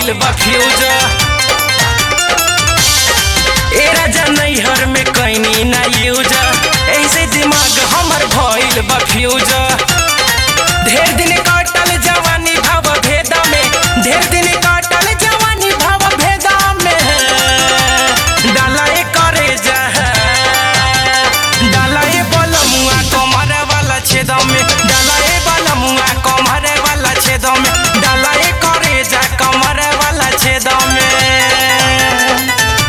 भइल बा फ्यूज ए राजा नैहर में कैनी ना यूज ऐसे दिमाग हमर भइल बा फ्यूज ढेर दिन काटल जवानी भाव भेदा में ढेर दिन काटल जवानी भाव भेदा में डाला ए करे जा डाला ए बलमुआ कमर वाला छेद में डाला ए बलमुआ कमर वाला छेद में डाला ए करे जा कमर वाला छेद में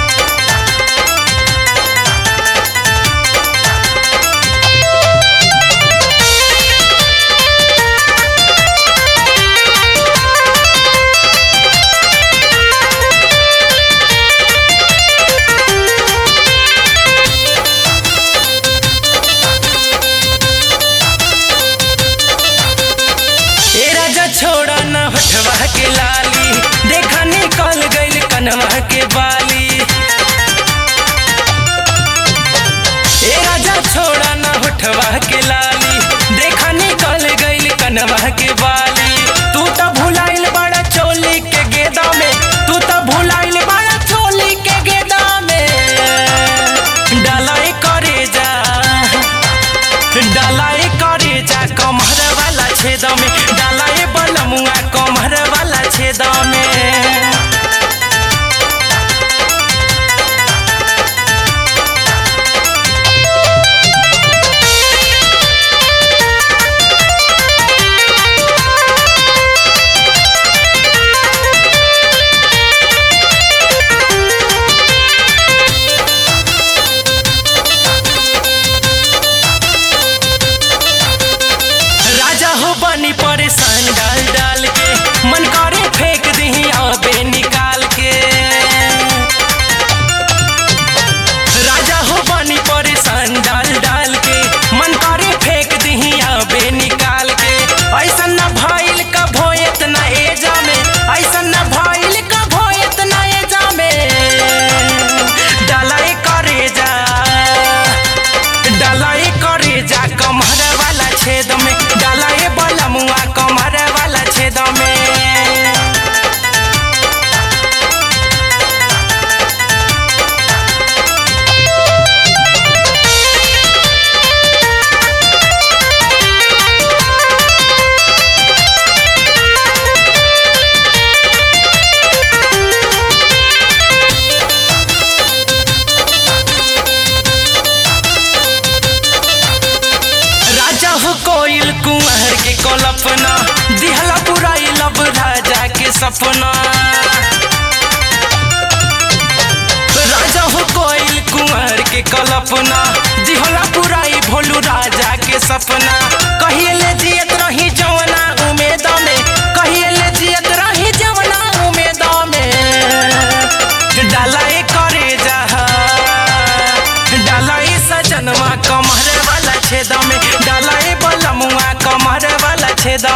ए राजा छोड़ा न हटवा के लाली देखा निकल गइल कनवा के बाली ए राजा छोड़ा न हटवा के लाली देखा निकल गइल कनवा के बाली तू तो भुलाइल बड़ा चोली के गेदा में तू तो भुलाइल बड़ा चोली के गेदा में डालाई करे जा डालाई करे जा कमर वाला छेद में डालाई बलमुआ कमर वाला छेद में राजा हो बनी परेशान डाल डाल के मन करे फेंक दही आबे निकाल के राजा हो बनी परेशान डाल डाल के मन करे फेंक दही आबे निकाल के ऐसा न भइल का भोयत न एजा में ऐसा न भइल का भोयत न एजा में डालाई करे जा डालाई करे जा कमर वाला छेद में डालाई बलमुआ कमर वाला छेद में राजा हो कोयल कुंवर के कल्पना दिहला बुराई लब राजा के सपना राजा हो कोयल कुंवर के कल्पना दिहला बुराई भोलू राजा के सपना कहिए ले जियत रही जवना उमेद में कहिए ले जियत रही जवना उमेद में डालाई करे जा डालाई सजनवा कमर वाला छेद में डालाई बलमुआ कमर वाला छेद